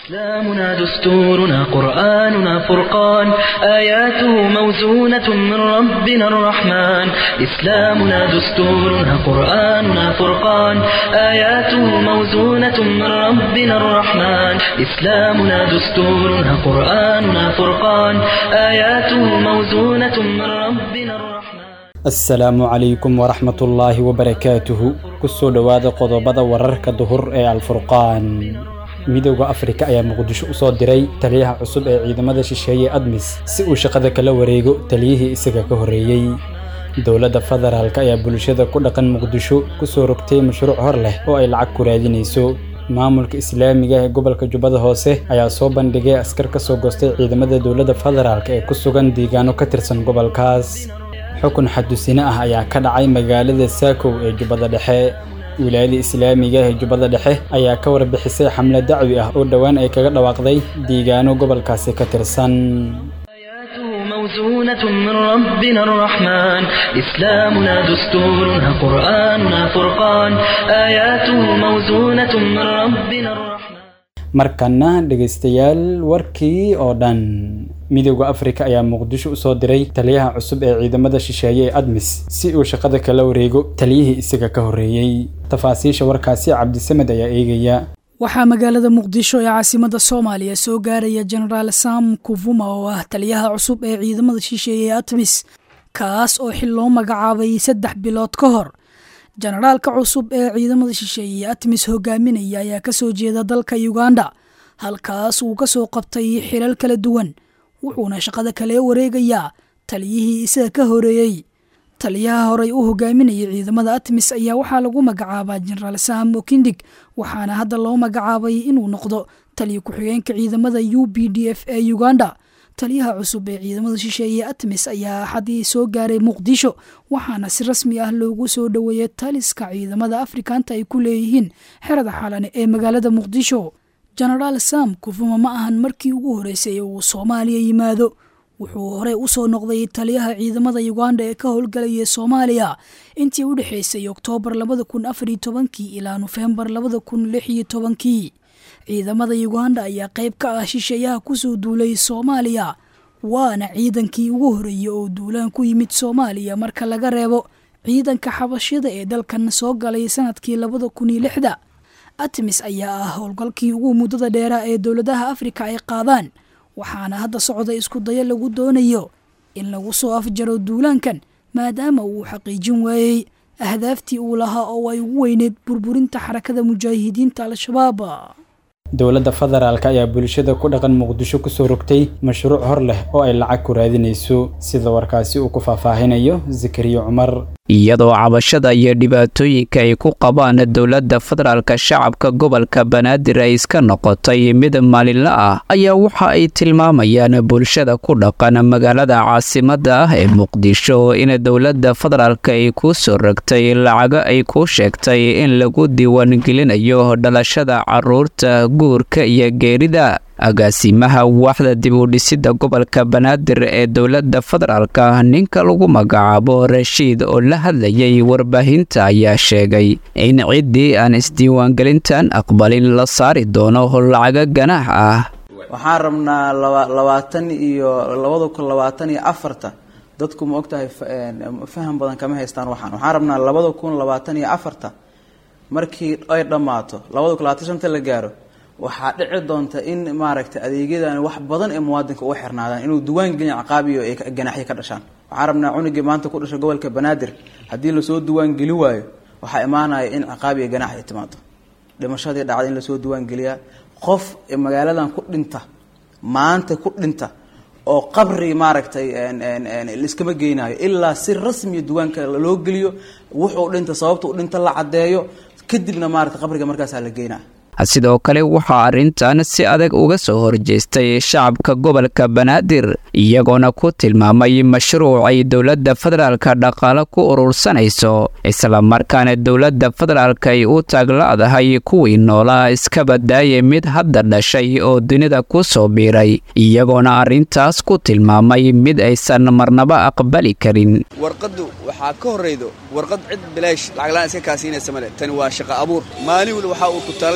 إسلامنا دستورنا قرآننا فرقان آياته موزونة من ربنا الرحمن إسلامنا دستورنا قرآننا فرقان آياته موزونة من ربنا الرحمن إسلامنا دستورنا قرآننا فرقان آياته موزونة من ربنا الرحمن asalaamu calaykum waraxmatullaahi wabarakaatuhu kusoo dhowaada qodobada wararka duhur ee alfurqaan midooda afrika ayaa muqdisho u soo diray taliyaha cusub ee ciidamada shisheeye admis si uu shaqada kala wareego taliyihii isaga ka horreeyey dowladda federaalk ayaa bulshada ku dhaqan muqdisho ku soo rogtay mashruuc hor leh oo ay lacag ku raadinayso maamulka islaamiga ee gobolka jubbada hoose ayaa soo bandhigay askar ka soo goostay ciidamada dowladda federaalk ee ku sugan deegaano ka tirsan gobolkaas xukun xadusine ah ayaa ka dhacay magaalada saakow ee jubbada dhexe wilaayada islaamiga ee jubbada dhexe ayaa ka warbixisay xamle dacwi ah oo dhowaan ay kaga dhawaaqday deegaano gobolkaasi ka tirsan آياته موزونة من ربنا الرحمن إسلامنا دستورنا قرآننا فرقان آياته موزونة من ربنا الرحمن markana dhegaystayaal warkii oo dhan midooda afrika ayaa muqdisho usoo diray taliyaha cusub ee ciidamada shisheeye ee admis si uu shaqada kala wareego taliyihii isaga ka horreeyey tafaasiisha warkaasi cabdisamed ayaa eegaya waxaa magaalada muqdisho ee caasimada soomaaliya soo gaaraya jenaraal sam kuvuma oo ah taliyaha cusub ee ciidamada shisheeye ee admis kaas oo xil loo magacaabay saddex bilood ka hor jenaraalka cusub ee ciidamada shisheeye atmis hogaaminaya ayaa kasoo jeeda dalka uganda halkaas uu kasoo qabtay xilal kala duwan wuxuuna shaqada kale wareegayaa taliyihii isaga ka horeeyey taliyaha horey u hogaaminayay ciidamada atmis ayaa waxaa lagu magacaabaa jenaraal sam okindig waxaana hadda loo magacaabay inuu noqdo taliya ku-xigeenka ciidamada u b d f ee uganda taliyaha cusub ee ciidamada shisheeye atmis ayaa axadii soo gaaray muqdisho waxaana si rasmi ah loogu soo dhoweeyey taliska ciidamada afrikanta ay ku leeyihiin xerada xalane ee magaalada muqdisho jenaraal sam kufuma ma ahan markii ugu horeysay uu soomaaliya yimaado wuxuu horey usoo noqday taliyaha ciidamada uganda ee ka howlgalaya soomaaliya intii u dhexeysay oktoobar labada kun afariyo tobankii ilaa nofembar labada kun lix iyo tobankii ciidamada uganda ayaa qayb ka ah shisheeyaha kusoo duulay soomaaliya waana ciidankii ugu horeeyey oo duulaan ku yimid soomaaliya marka laga reebo ciidanka xabashida ee dalkan soo galay sanadkii labada kun iyo lixda atmis ayaa ah howlgalkii ugu muddada dheeraa ee dowladaha afrika ay qaadaan waxaana hadda socda isku dayo lagu doonayo in lagu soo afjaro duulaankan maadaama uu xaqiijin waayey ahdaaftii uu lahaa oo ay ugu weyneyd burburinta xarakada mujaahidiinta al-shabaab dowladda federaalk ayaa bulshada ku dhaqan muqdisho kusoo rogtay mashruuc hor leh oo ay lacag ku raadinayso sida warkaasi uu ku faahfaahinayo zakariya cumar iyadoo cabashada iyo dhibaatooyinka ay ku qabaan dowladda federaalka shacabka gobolka banaadir ay iska noqotay mid maalinla ah ayaa waxa ay tilmaamayaan bulshada ku dhaqan magaalada caasimada ah ee muqdisho in dowladda federaalka ay ku soo rogtay lacago ay ku sheegtay in lagu diiwaangelinayo dhalashada caruurta guurka iyo geerida agaasimaha waaxda dib u dhisidda gobolka banaadir ee dowladda federaalka ninka lagu magacaabo rashiid oo la hadlayay warbaahinta ayaa sheegay in ciddii aan isdiiwaangelintan aqbalin la saari doono lacago ganaax ah waxaan rabnaa labaatan iyo labada kun labaatan iyo afarta dadku ma ogtahay faham badan kama haystaan waxaan waxaan rabnaa labada kun labaatan iyo afarta markii ay dhammaato labada kun labaatan shanta la gaaro waxaa dhici doonta in maaragtay adeegyadan wax badan ee muwaadinka uga xirnaadaan inuu duwaan gelin caqaabiyo ay ganaaxyo ka dhashaan waxaan rabnaa cunugii maanta ku dhashay gobolka banaadir haddii lasoo duwaan geli waayo waxaa imaanaya in caqaabiyo ganaax ay timaado dhimashadii dhacday in lasoo duwaan geliyaa qof magaaladan ku dhinta maanta ku dhinta oo qabri maaragtay laiskama geynayo ilaa si rasmiya duwaanka loo geliyo wuxuu dhinta sababta u dhinta la caddeeyo kadibna maaragtay qabriga markaasaa la geynaya sidoo kale waxaa arrintan si adag uga soo horjeestay shacabka gobolka banaadir iyagoona ku tilmaamay mashruuc ay dowladda federaalka dhaqaale ku urursanayso islamarkaana dowladda federaalka ay u taagla-dahay kuwii noolaa iska badaaya mid hadda dhashay oo dunida ku soo biiray iyagoona arrintaas ku tilmaamay mid aysan marnaba aqbali karin warqaddu waxaa ka horraydo warqad cid bilaash lacaglaan iska kaasiinaysa male tani waa shaqo abuur maalin weli waxaa uu ku talee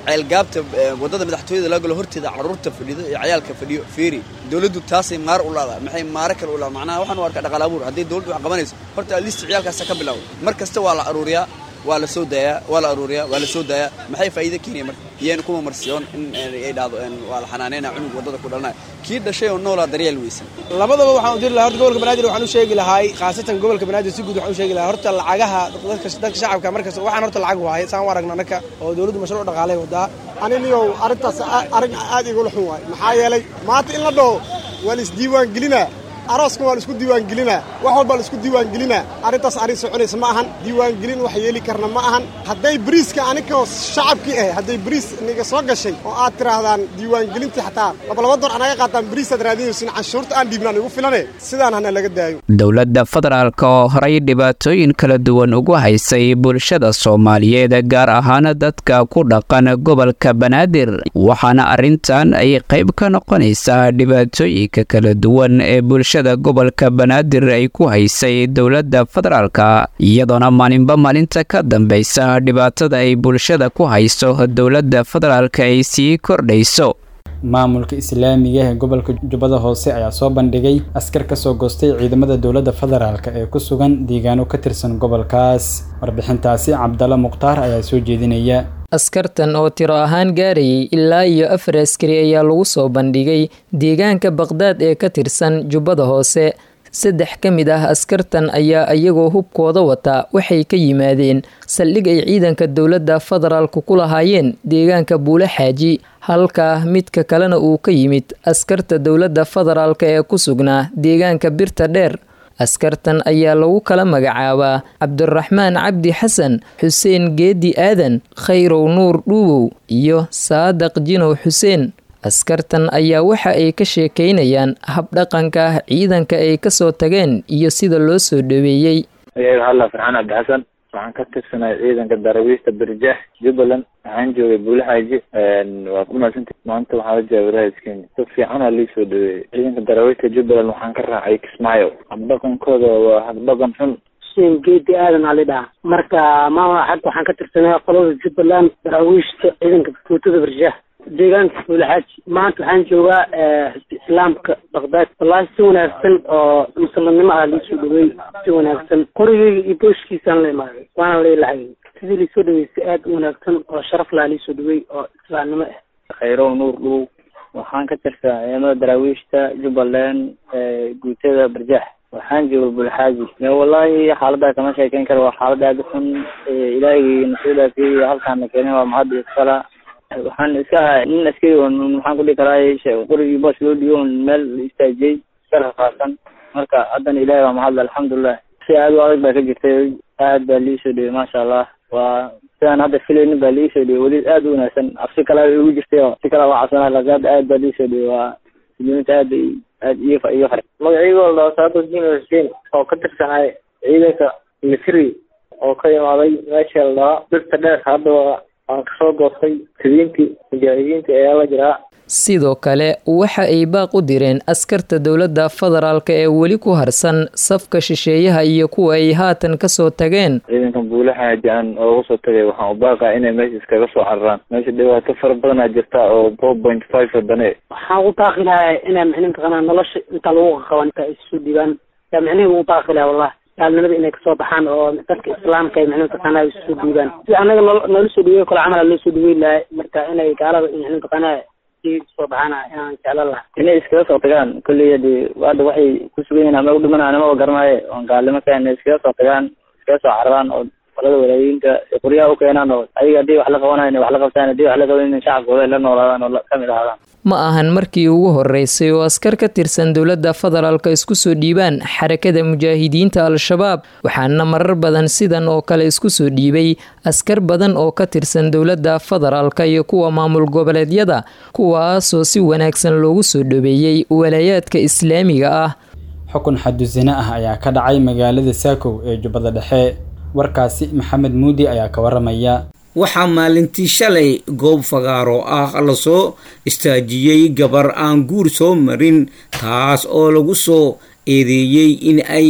ceelgaabta waddada madaxtooyada laga galo horteeda carruurta fadhido iyo cayaalka fadhiyo feeri dowladdu taasay maar u laada maxay maare kale u laada macnaha waxaan u arkaa dhaqaal abuur hadday dowladdu wax qabanayso horta listi ciyaalkaasa ka bilaabo mar kasta waa la aruuriyaa waa la soo daayaa waa la aruuriyaa waa la soo daayaa maxay faa'iido keenaya marka iyayna kuma marsiyoon in ay dhahdo waa la xanaaneyna cunug waddada ku dhalanaya kii dhashay oo noolaa daryeel weysan labadaba waxaan u diri lahaa horta gobolka banaadir waxaan u sheegi lahaay khaasatan gobolka banaadir si guud waxaan u sheegi lahaa horta lacagaha dadka dadka shacabka markasta waxaan horta lacag waaye saan u aragna annaka oo dowladdu mashruuc dhaqaalay wadaa aniniyow arrintaas arrin aad igula xun waaye maxaa yeelay maanta in la dhaho waa la isdiiwaan gelinaa arooska waa la isku diiwaangelinaa wax walbaa la isku diiwaangelinaa arrintaas arrin soconaysa ma ahan diiwaangelin wax yeeli karna ma ahan hadday bariiska anikoo shacabkii ah hadday bariis niga soo gashay oo aad tidhaahdaan diiwaangelintii xataa labalaba door anaga qaataan bariisaad raadinaysin canshuurta aan dhiibnaan igu filane sidaan hana laga daayo dowladda federaalka oo horay dhibaatooyin kala duwan ugu haysay bulshada soomaaliyeed gaar ahaan dadka ku dhaqan gobolka banaadir waxaana arrintan ay qayb ka noqonaysaa dhibaatooyinka kala duwan ee bulshada gobolka banaadir ay ku haysay dowladda federaalka iyadoona maalinba maalinta ka dambaysa dhibaatada ay bulshada ku hayso dowladda federaalka ay sii kordhayso maamulka islaamiga ee gobolka jubbada hoose ayaa soo bandhigay askar ka soo goostay ciidamada dowladda federaalk ee ku sugan deegaano ka tirsan gobolkaas warbixintaasi cabdalla mukhtaar ayaa soo jeedinaya askartan oo tiro ahaan gaarayay ilaa iyo afar askari ayaa lagu soo bandhigay deegaanka baqhdaad ee ka tirsan jubbada hoose saddex ka mid ah askartan ayaa iyagoo hubkooda wata waxay ka yimaadeen saldhig ay ciidanka dowladda federaalku ku lahaayeen deegaanka buule xaaji halka midka kalena uu ka yimid askarta dowladda federaalk ee ku sugnaa deegaanka birta dheer askartan ayaa lagu kala magacaabaa cabdiraxmaan cabdi xasan xuseen geedi aadan khayrow nuur dhuubow iyo saadaq jinow xuseen askartan ayaa waxa ay ka sheekaynayaan habdhaqanka ah ciidanka ay kasoo tageen iyo sida loo soo dhaweeyey ayaga halla farxaan cabdi xasan waxaan ka tirsanay ciidanka darawiista berjax jubbaland waxaan joogay buulahaaji waa ku mahadsantay maanta waxaa la jooga walaayas kenya si fiicanaa lii soo dhaweeyey ciidanka darawiista jubbaland waxaan ka raacay kismaayo habdhaqankooda waa habdhaqan xun xuseen geedi aadan ali dhaha marka maama xag waxaan ka tirsanay qolada jubbaland daraawiishta ciidanka tuutada berjax deegaanka buulaxaaji maanta waxaan joogaa xisbi islaamka baqdaad wallaahi si wanaagsan oo muslimnimo ah liisoo dhaweey si wanaagsan qorigeyga iyo booshkiisaan la imaaday waana la ilahayay sidii liisoo dhaweey si aad u wanaagsan oo sharaf laha liisoo dhaweey oo islaamnimo ah khayrow nuur dhow waxaan ka tirsaa ciidamada daraawiishta jubbaland guutada barjax waxaan jooga bulxaaji wallaahi xaalada kama sheekeyn karo waa xaalad aada u xun ilaahay nasiidaasi halkaana keenay waa mahad iskala waxaan iska ahay nin askari on maxaan ku dhihi karaa qorigii boos loo dhiyo on meel istaajiyey iska rafaasan marka haddana ilahay waa mahadla alxamdulilah si aad u adag baa ka jirtay aad baa liisoo dhiyey maasha allah waa sidaan hadda filaynin baa liisoo dhiyey weli aad u wanaagsan absi kale igu jirtay oo si kale waa cabsanaa laakiin hadda aad baa liisoo dhiyey waa muslimiinta aad bay aad iyo iyo fare magacaygo la saadus jin xuseen oo ka tirsanay ciidanka misri oo ka imaaday meesha la dhahaa birta dheer hadda aan kasoo goostay sidiintii mujaahidiinta ayaa la jiraa sidoo kale waxa ay baaq u direen askarta dowladda federaalk ee weli ku harsan safka shisheeyaha iyo kuwa ay haatan kasoo tageen ciidankan buulaxaaji aan ooga soo tagay waxaan u baaqaa inay meesha iskaga soo cararaan meesha dhibaato fara badanaa jirta oo four point five wadane waxaan u baaqi lahaa inay micni mataqaanaa nolosha inta lagu qaban inta ay isu dhibaan yaa micnihi ugu baaqi lahaa wallahi gaalnimada inay kasoo baxaan oo dadka islaamka ay micni mataqaanaa isu dhiibaan si anaga noo noola soo dhaweey kale camal loo soo dhaweey lahay marka inay gaalada micni mataqaanaa soo baxaana inaan jeclan laha inay iskaga soo tagaan kolley hadi hadda waxay ku sugan yihin ama u dhimanaan amaba garanaayo oon gaalnimo ka inay iskaga soo tagaan iskaga soo cararaan oo qolada walaayiinka qoryaha u keenaan oo ayaga haddii wax la qabanayo wax la qabtaan haddii wax la qaban shacabkooda la noolaadaan oo kamid ahaadaan ma ahan markii ugu horeysay oo askar ka tirsan dowladda federaalka isku soo dhiibaan xarakada mujaahidiinta al-shabaab waxaana marar badan sidan oo kale isku soo dhiibay askar badan oo ka tirsan dowladda federaalka iyo kuwa maamul goboleedyada kuwaasoo si wanaagsan loogu soo dhaweeyey walaayaadka islaamiga ah xukun xadusine ah ayaa ka dhacay magaalada saakow ee jubbada dhexe warkaasi maxamed muudi ayaa ka waramaya waxaa maalintii shalay goob fagaaro ah lasoo istaajiyey gabar aan guur soo marin taas oo lagu soo eedeeyey in ay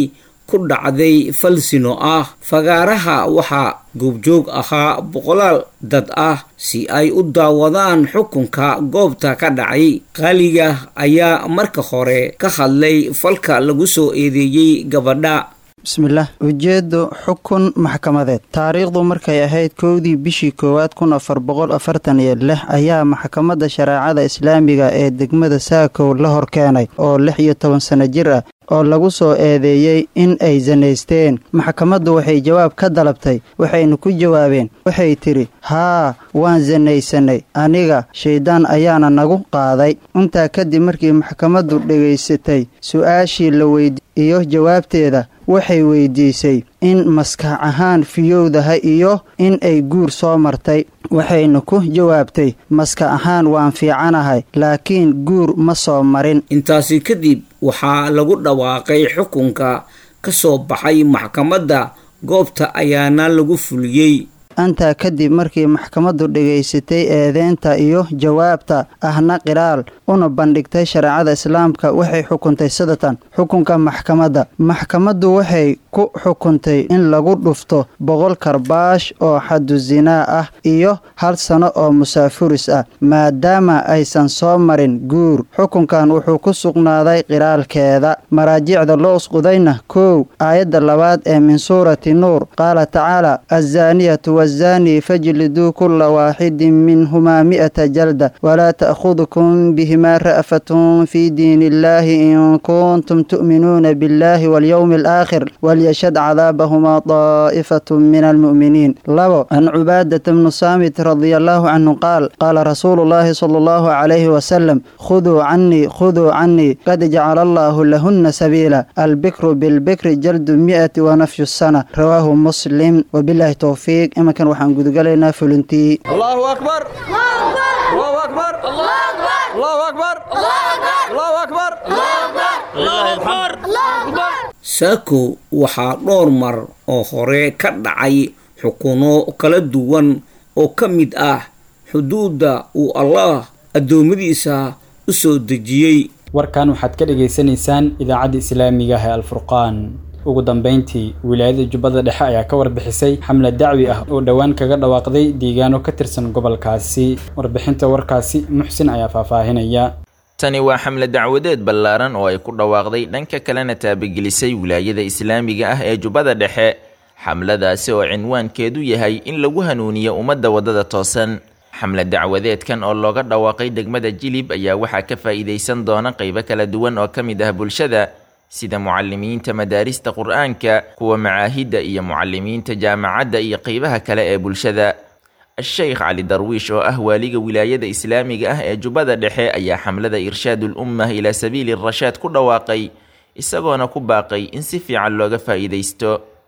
ku dhacday falsino ah fagaaraha waxaa goobjoog ahaa boqolaal dad ah si ay u daawadaan xukunka goobta ka dhacay qaaliga ayaa marka hore ka hadlay falka lagu soo eedeeyey gabadha bismillaah ujeeddo xukun maxkamadeed taariikhdu markay ahayd kowdii bishii koowaad kun afar boqol afartan iyo lix ayaa maxkamadda shareecada islaamiga ee degmada saakow la hor keenay oo lix iyo toban sano jir ah oo lagu soo eedeeyey in ay sanaysteen maxkamaddu waxay jawaab ka dalabtay waxaynu ku jawaabeen waxay tidhi haa waan sanaysanay aniga shayddaan ayaana nagu qaaday intaa kadib markii maxkamaddu dhegaysatay su-aashii la weydi iyo jawaabteeda waxay weydiisay in maskax ahaan fiyowdaha iyo in ay guur soo martay waxaynu ku jawaabtay maskax ahaan waan fiicanahay laakiin guur ma soo marin intaasi kadib waxaa lagu dhawaaqay xukunka ka soo baxay maxkamadda goobta ayaana lagu fuliyey intaa kadib markii maxkamaddu dhegaysatay eedeynta iyo jawaabta ahna qiraal una bandhigtay shareecada islaamka waxay xukuntay sidatan xukunka maxkamadda maxkamaddu waxay ku xukuntay in lagu dhufto boqol karbaash oo xadu sinaa ah iyo hal sano oo musaafuris ah maadaama aysan soo marin guur xukunkan wuxuu ku sugnaaday qiraalkeeda maraajicda loo usqudayna kow aayadda labaad ee min suurati nuur qaala tacaala azaaniyatu wazani fajliduu kula waaxidin minhumaa mi'ata jalda walaa ta'khudukum bihimaa ra'fatun fii diini illaahi in kuntum tu'minuuna biاllahi walyowmi alaakhir walyashhad cadaabahumaa daa'ifatu min almu'miniin labo can cubaadata bnu saamit radia allaahu canhu qaal qaala rasuulu llaahi sala allahu calayhi wasalam khuduu canii khuduu canii qad jacala allaahu lahunna sabiila albikru bilbikri jaldu mi'ati wa nafyu sana rawaahu muslim wabilaahi towfiiq iminkan waxaan gudugalaynaa fulintii allahu akbar allahu akbar allahu akbar allahu akbar saako waxaa dhowr mar oo hore ka dhacay xukuno kala duwan oo ka mid ah xuduudda uu allaah addoommadiisa u soo dejiyey warkan waxaad ka dhagaysanaysaan idaacadda islaamiga ah ee alfurqaan ugu dambeyntii wilaayada jubbada dhexe ayaa ka warbixisay xamlad dacwi ah oo dhowaan kaga dhawaaqday deegaano ka tirsan gobolkaasi warbixinta warkaasi muxsin ayaa faahfaahinaya tani waa xamle dacwadeed ballaaran oo ay ku dhawaaqday dhanka kalena taabagelisay wilaayada islaamiga ah ee jubbada dhexe xamladaasi oo cinwaankeedu yahay in lagu hanuuniyo ummadda waddada toosan xamle dacwadeedkan oo looga dhawaaqay degmada jilib ayaa waxaa ka faa'iidaysan doona qaybo kala duwan oo ka mid ah bulshada sida mucalimiinta madaarista qur-aanka kuwa macaahidda iyo mucalimiinta jaamacadda iyo qaybaha kale ee bulshada a-sheykh cali darwiish oo ah waaliga wilaayada islaamiga ah ee jubbada dhexe ayaa xamlada irshaadul ummah ilaa sabiili rashaad ku dhawaaqay isagoona ku baaqay in si fiican looga faa'iidaysto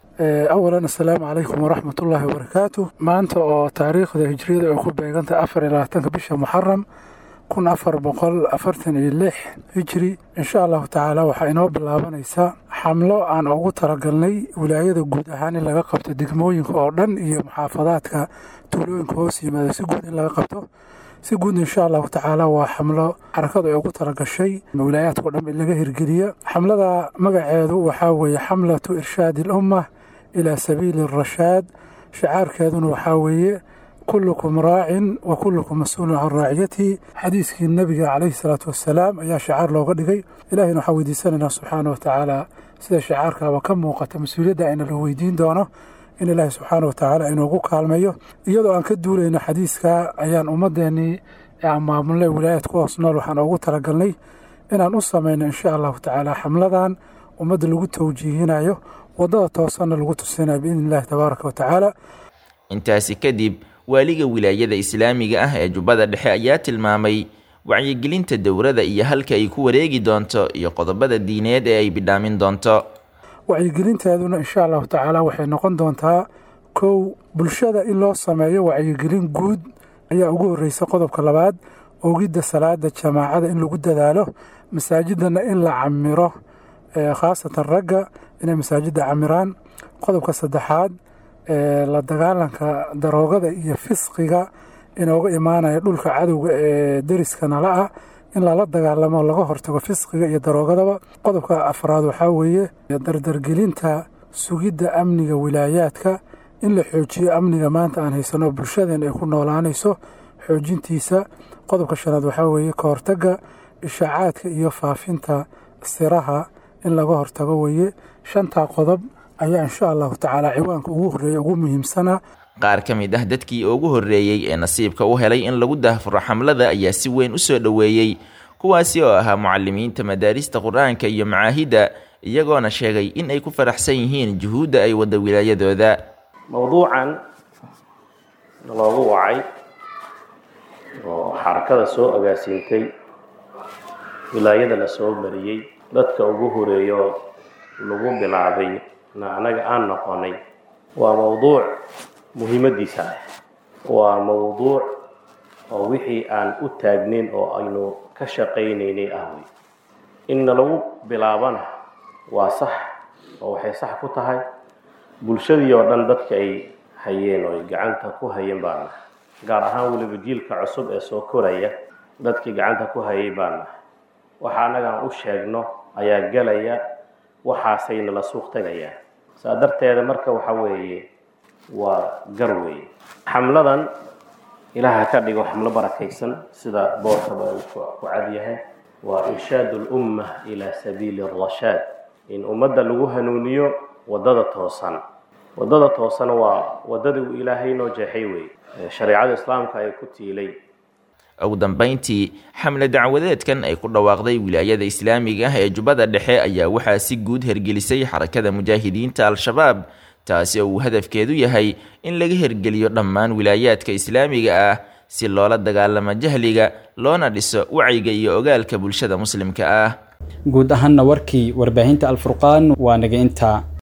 awalan assalaamu calaykum waraxmat ullaahi wabarakaatu maanta oo taariikhda hijriyada ay ku beegantahay afar iyo labaatanka bisha muxaram kun afar boqol afartan iyo lix hijri insha allahu tacaala waxaa inoo bilaabanaysaa xamlo aan ugu talagalnay wilaayada guud ahaan in laga qabto degmooyinka oo dhan iyo muxaafadaadka tuulooyinka hoos yimaada si guud in laga qabto si guud insha allahu tacaala waa xamlo xarakadu ay ugu talagashay wilaayaadkao dhan in laga hirgeliya xamlada magaceedu waxaa weeye xamlatu irshaadi alumma ilaa sabiili arashaad shicaarkeeduna waxaa weeye kullukum raacin wa kullukum mas-uulun can raaciyatihi xadiiskii nebiga calayhi salaatu wassalaam ayaa shicaar looga dhigay ilahayna waxaa weydiisanaynaa subxaana wa tacaala sida shicaarkaaba ka muuqata mas-uuliyadda ayna la weydiin doono in ilaahay subxaana wa tacaala inoogu kaalmeeyo iyadoo aan ka duulayno xadiiska ayaan ummadeennii aan maamulnay wilaayad ku hoos nool waxaan ugu talagalnay inaan u samayno insha allahu tacaala xamladan ummadda lagu tawjiihinayo waddada toosanna lagu tusinayo biidni illahi tabaaraka wa tacaala intaasi kadib waaliga wilaayada islaamiga ah ee jubbada dhexe ayaa tilmaamay wacyigelinta dowrada iyo halka ay ku wareegi doonto iyo qodobada diineed ee ay bidhaamin doonto wacyigelinteeduna insha allahu tacaala waxay noqon doontaa kow bulshada in loo sameeyo wacyigelin guud ayaa ugu horreysa qodobka labaad ogidda salaada jamaacada in lagu dadaalo masaajidana in la camiro khaasatan ragga inay masaajidda camiraan qodobka saddexaad la dagaalanka daroogada iyo fisqiga inooga imaanaya dhulka cadowga ee deriska nala ah in lala dagaalamo laga hortago fisqiga iyo daroogadaba qodobka afraad waxaa weeye dardargelinta sugidda amniga wilaayaadka in la xoojiyo amniga maanta aan haysano bulshadeen ay ku noolaanayso xoojintiisa qodobka shanaad waxaa weeye ka hortagga ishaacaadka iyo faafinta siraha in laga hortago weeye shantaa qodob ayaa insha allahu tacaala ciwaanka ugu horreeya ugu muhiimsanaa qaar ka mid ah dadkii ugu horreeyey ee nasiibka u helay in lagu daahfuro xamlada ayaa si weyn u soo dhoweeyey kuwaasi oo ahaa mucalimiinta madaarista qur-aanka iyo macaahidda iyagoona sheegay in ay ku faraxsan yihiin juhuudda ay wadda wilaayadooda mowduucan loogu wacay oo xarakada soo agaasiintay wilaayada la soo mariyey dadka ugu horeeyo lagu bilaabay na anaga aan noqonay waa mowduuc muhiimadiisa ah waa mowduuc oo wixii aan u taagnayn oo aynu ka shaqaynaynay ah wey inna lagu bilaabana waa sax oo waxay sax ku tahay bulshadii oo dhan dadka ay hayeen oo ay gacanta ku hayeen baana gaar ahaan weliba jiilka cusub ee soo koraya dadkii gacanta ku hayay baana waxa annagaan u sheegno ayaa gelaya waxaasayna la suuq tagayaan saa darteeda marka waxa weeye waa gar weeye xamladan ilaaha ka dhigo xamlo barakaysan sida boorkaba uu ku cad yahay waa irshaadu lumma ilaa sabiili arashaad in ummadda lagu hanuuniyo waddada toosan waddada toosana waa waddadii uu ilaahay noo jeexay weeye shareecada islaamka ay ku tiilay ugu dambayntii xamle dacwadeedkan ay ku dhawaaqday wilaayada islaamiga ah ee jubbada dhexe ayaa waxaa si guud hergelisay xarakada mujaahidiinta al-shabaab taasi oo uu hadafkeedu yahay in laga hergeliyo dhammaan wilaayaadka islaamiga ah si loola dagaalamo jahliga loona dhiso wacyiga iyo ogaalka bulshada muslimka ah guud ahaanna warkii warbaahinta alfurqaan waa naga intaa